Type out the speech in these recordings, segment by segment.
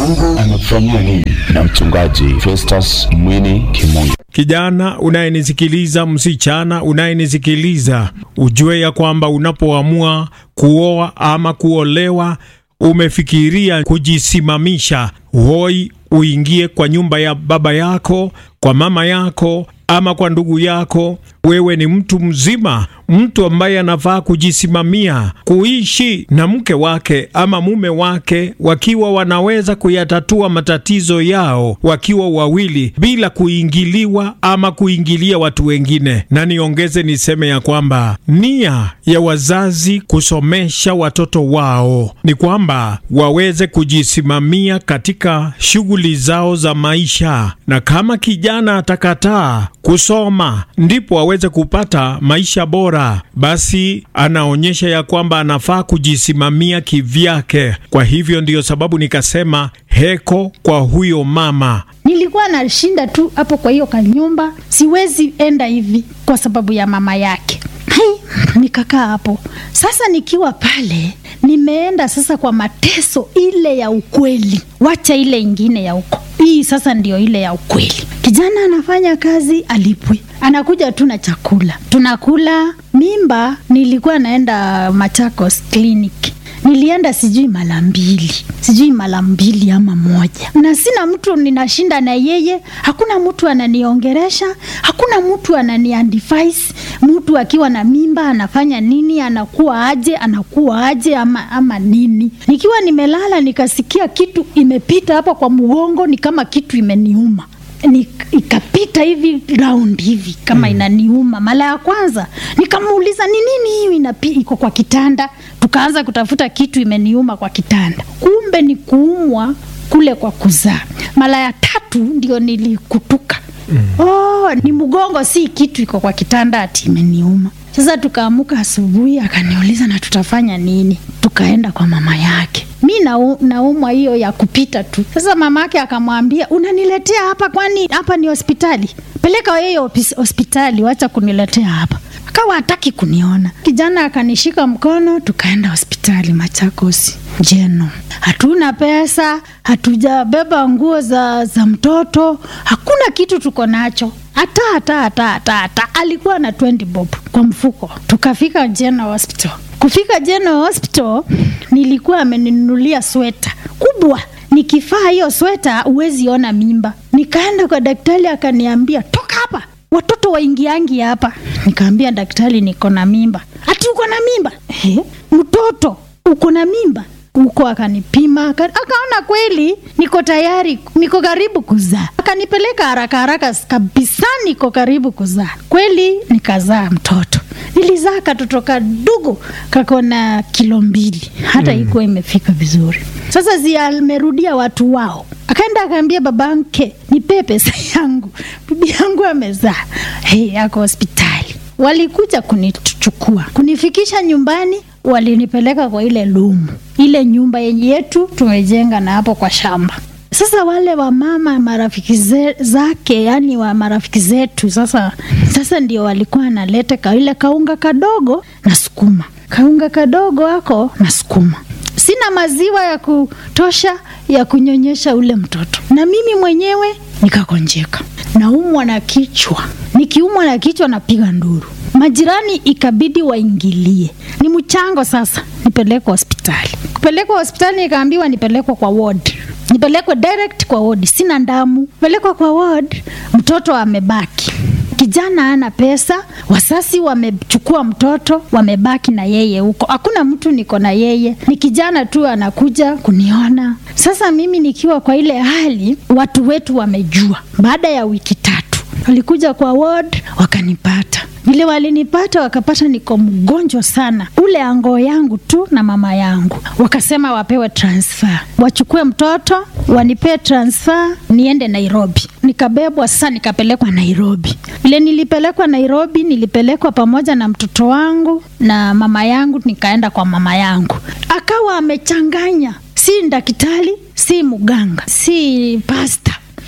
Mungu amekufanyia nini? Na mchungaji Festus Mwini Kimungu. Kijana unayenisikiliza, msichana unayenisikiliza, ujue ya kwamba unapoamua kuoa ama kuolewa, umefikiria kujisimamisha, hoi uingie kwa nyumba ya baba yako, kwa mama yako ama kwa ndugu yako. Wewe ni mtu mzima, mtu ambaye anafaa kujisimamia, kuishi na mke wake ama mume wake, wakiwa wanaweza kuyatatua matatizo yao wakiwa wawili, bila kuingiliwa ama kuingilia watu wengine. Na niongeze niseme ya kwamba nia ya wazazi kusomesha watoto wao ni kwamba waweze kujisimamia katika shughuli zao za maisha, na kama kijana atakataa kusoma ndipo aweze kupata maisha bora, basi anaonyesha ya kwamba anafaa kujisimamia kivyake. Kwa hivyo ndiyo sababu nikasema heko kwa huyo mama. Nilikuwa nashinda tu hapo kwa hiyo kanyumba, siwezi enda hivi kwa sababu ya mama yake. Hai, nikakaa hapo sasa. Nikiwa pale, nimeenda sasa kwa mateso ile ya ukweli, wacha ile ingine ya uko hii sasa ndio ile ya ukweli. Kijana anafanya kazi, alipwi, anakuja tu na chakula, tunakula. Mimba nilikuwa naenda Machakos clinic nilienda sijui mara mbili sijui mara mbili ama moja, na sina mtu ninashinda na yeye, hakuna mtu ananiongeresha, hakuna mtu ananiadvise. Mtu akiwa na mimba anafanya nini, anakuwa aje, anakuwa aje ama, ama nini. Nikiwa nimelala nikasikia kitu imepita hapa kwa mgongo, ni kama kitu imeniuma ni, ikapita hivi round hivi kama mm, inaniuma. Mara ya kwanza nikamuuliza ni nini hiyo inapi, iko kwa kitanda. Tukaanza kutafuta kitu imeniuma kwa kitanda, kumbe ni kuumwa kule kwa kuzaa. Mara ya tatu ndio nilikutuka mm. Oh, ni mgongo, si kitu iko kwa kitanda ati imeniuma. Sasa tukaamuka asubuhi, akaniuliza na tutafanya nini? Tukaenda kwa mama yake mi naumwa hiyo ya kupita tu. Sasa mama yake akamwambia, unaniletea hapa, kwani hapa ni hospitali? Peleka yeye hospitali, wacha kuniletea hapa. Akawa hataki kuniona. Kijana akanishika mkono, tukaenda hospitali Machakos Jeno. Hatuna pesa, hatujabeba nguo za, za mtoto, hakuna kitu tuko nacho hata hata hata hata hata. Alikuwa na 20 bob kwa mfuko. Tukafika Jeno Hospital. Kufika Jeno Hospital, nilikuwa ameninunulia sweta kubwa. Nikivaa hiyo sweta huwezi ona mimba. Nikaenda kwa daktari akaniambia, toka hapa, watoto waingiangi hapa. Nikaambia daktari, niko na mimba. Ati uko na mimba? He, mtoto uko na mimba huko akanipima, akaona kweli niko tayari, niko karibu kuzaa. Akanipeleka haraka haraka kabisa, niko karibu kuzaa kweli. Nikazaa mtoto, nilizaa katoto kadogo kako na kilo mbili, hata mm, ikuwa imefika vizuri. Sasa zi amerudia watu wao, akaenda akaambia babanke, nipee pesa yangu, bibi yangu amezaa. Hey, ako hospitali. Walikuja kunichukua kunifikisha nyumbani walinipeleka kwa ile lumu, ile nyumba yetu tumejenga na hapo kwa shamba. Sasa wale wamama marafiki ze, zake yani wa marafiki zetu sasa, sasa ndio walikuwa analeta ka ile kaunga kadogo na sukuma, kaunga kadogo ako na sukuma. Sina maziwa ya kutosha ya kunyonyesha ule mtoto, na mimi mwenyewe nikakonjeka, naumwa na kichwa. Nikiumwa na kichwa napiga nduru majirani ikabidi waingilie, ni mchango sasa, nipelekwa hospitali. Kupelekwa hospitali nikaambiwa nipelekwa kwa ward, nipelekwe direct kwa ward, sina damu. Pelekwa kwa ward, mtoto amebaki kijana ana pesa, wasasi wamechukua mtoto, wamebaki na yeye huko. Hakuna mtu niko na yeye, ni kijana tu anakuja kuniona. Sasa mimi nikiwa kwa ile hali, watu wetu wamejua. Baada ya wiki tatu walikuja kwa ward wakanipata vile walinipata wakapata niko mgonjwa sana, ule ango yangu tu na mama yangu, wakasema wapewe transfer, wachukue mtoto wanipee transfer niende Nairobi. Nikabebwa sasa, nikapelekwa Nairobi. Vile nilipelekwa Nairobi, nilipelekwa pamoja na mtoto wangu na mama yangu, nikaenda kwa mama yangu, akawa amechanganya, si daktari, si mganga, si pasta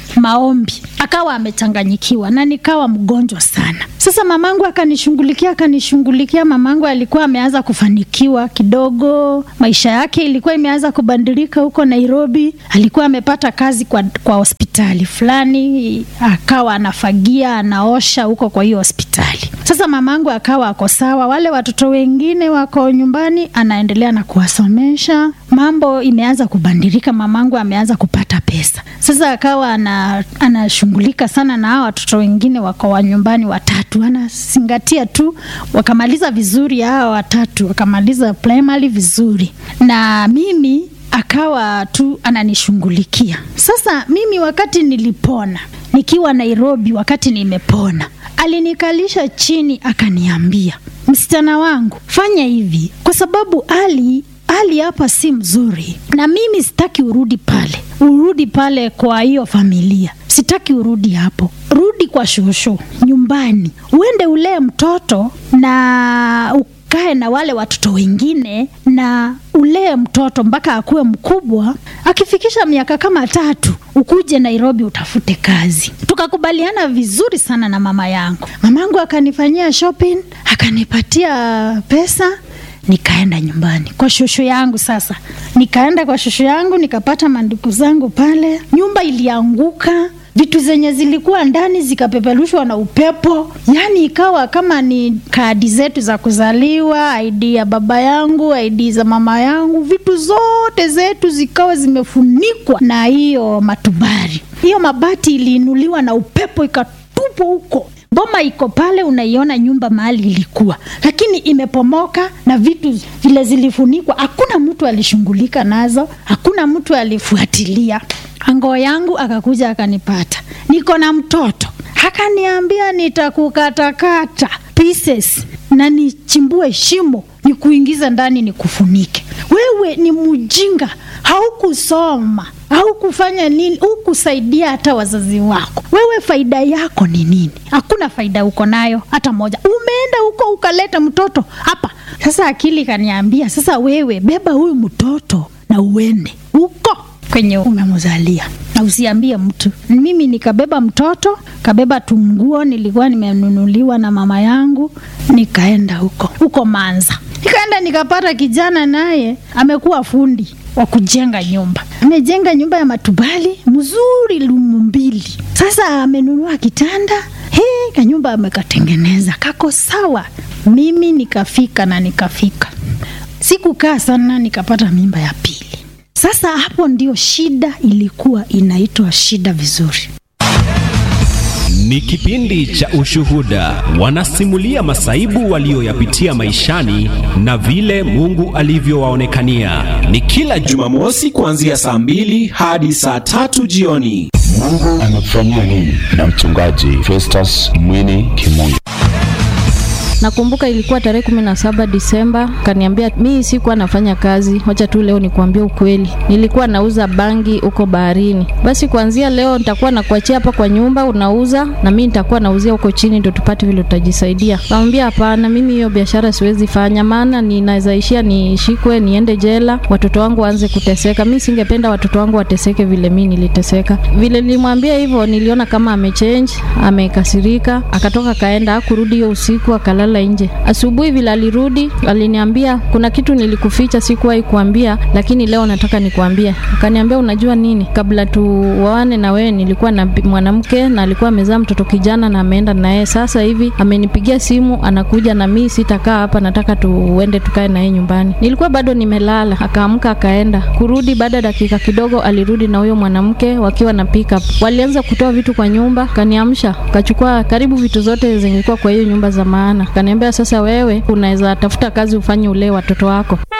maombi, akawa amechanganyikiwa na nikawa mgonjwa sana. Sasa mamangu akanishughulikia akanishughulikia. Mamangu alikuwa ameanza kufanikiwa kidogo, maisha yake ilikuwa imeanza kubadilika huko Nairobi. Alikuwa amepata kazi kwa, kwa hospitali fulani, akawa anafagia anaosha huko kwa hiyo hospitali. Sasa mamangu akawa ako sawa, wale watoto wengine wako nyumbani, anaendelea na kuwasomesha. Mambo imeanza kubadilika, mamangu ameanza kupata pesa. Sasa akawa ana, anashughulika sana na hao watoto wengine wako wa nyumbani watatu, anazingatia tu, wakamaliza vizuri hao watatu, wakamaliza primary vizuri, na mimi akawa tu ananishughulikia. Sasa mimi wakati nilipona nikiwa Nairobi, wakati nimepona, alinikalisha chini akaniambia, msichana wangu, fanya hivi, kwa sababu hali hali hapa si mzuri, na mimi sitaki urudi pale, urudi pale kwa hiyo familia, sitaki urudi hapo, rudi kwa shosho nyumbani, uende ulee mtoto na ukae na wale watoto wengine na ulee mtoto mpaka akuwe mkubwa. Akifikisha miaka kama tatu, ukuje Nairobi utafute kazi. Tukakubaliana vizuri sana na mama yangu. Mamangu akanifanyia shopping, akanipatia pesa nikaenda nyumbani kwa shosho yangu. Sasa nikaenda kwa shosho yangu nikapata manduku zangu pale. Nyumba ilianguka, vitu zenye zilikuwa ndani zikapeperushwa na upepo, yaani ikawa kama ni kadi zetu za kuzaliwa, ID ya baba yangu, ID za mama yangu, vitu zote zetu zikawa zimefunikwa na hiyo matubari. Hiyo mabati iliinuliwa na upepo ikatupwa huko boma iko pale, unaiona nyumba mahali ilikuwa, lakini imepomoka na vitu vile zilifunikwa. Hakuna mtu alishughulika nazo, hakuna mtu alifuatilia. Ango yangu akakuja akanipata, niko na mtoto, akaniambia nitakukatakata pieces na nichimbue shimo nikuingiza ndani nikufunike. Wewe ni mjinga, haukusoma haukufanya nini, hukusaidia hata wazazi wako. Wewe faida yako ni nini? Hakuna faida uko nayo hata moja. Umeenda huko ukaleta mtoto hapa. Sasa akili kaniambia, sasa wewe beba huyu mtoto na uende huko kwenye umemzalia na usiambie mtu. Mimi nikabeba mtoto, kabeba tunguo nilikuwa nimenunuliwa na mama yangu, nikaenda huko huko Manza. Nikaenda nikapata kijana naye amekuwa fundi wa kujenga nyumba, amejenga nyumba ya matubali mzuri, lumu mbili. Sasa amenunua kitanda he, kanyumba amekatengeneza kako sawa. Mimi nikafika na nikafika, sikukaa sana, nikapata mimba ya pili. Sasa hapo ndio shida ilikuwa inaitwa shida vizuri. Ni kipindi cha ushuhuda, wanasimulia masaibu walioyapitia maishani na vile Mungu alivyowaonekania. Ni kila Jumamosi kuanzia saa mbili hadi saa tatu jioni. Mungu anatufanyia nini? Na mchungaji Festus Mwini Kimungu. Nakumbuka ilikuwa tarehe kumi na saba Disemba, kaniambia mimi sikuwa nafanya kazi, wacha tu leo nikuambia ukweli, nilikuwa nauza bangi huko baharini. Basi kuanzia leo nitakuwa nakuachia hapa kwa nyumba unauza, na mimi nitakuwa nauzia huko chini, ndio tupate vile tutajisaidia. Kamwambia hapana, mimi hiyo biashara siwezi fanya, maana ninaweza ishia nishikwe, niende jela, watoto wangu waanze kuteseka. Mimi singependa watoto wangu wateseke vile mimi niliteseka. Vile nilimwambia hivyo, niliona kama amechange, amekasirika, akatoka kaenda, hakurudi hiyo usiku, akalala nje. Asubuhi vile alirudi, aliniambia kuna kitu nilikuficha, sikuwahi kuambia, lakini leo nataka nikuambie. Akaniambia unajua nini, kabla tuoane na wewe nilikuwa na mwanamke na alikuwa amezaa mtoto kijana na ameenda na yeye. Sasa hivi amenipigia simu, anakuja na mimi sitakaa hapa, nataka tuende tukae na yeye nyumbani. Nilikuwa bado nimelala, akaamka akaenda. Kurudi baada ya dakika kidogo, alirudi na huyo mwanamke wakiwa na pickup. Walianza kutoa vitu kwa nyumba, kaniamsha, kachukua karibu vitu zote zilikuwa kwa hiyo nyumba za maana. Kaniambia sasa, wewe unaweza tafuta kazi ufanye ulee watoto wako.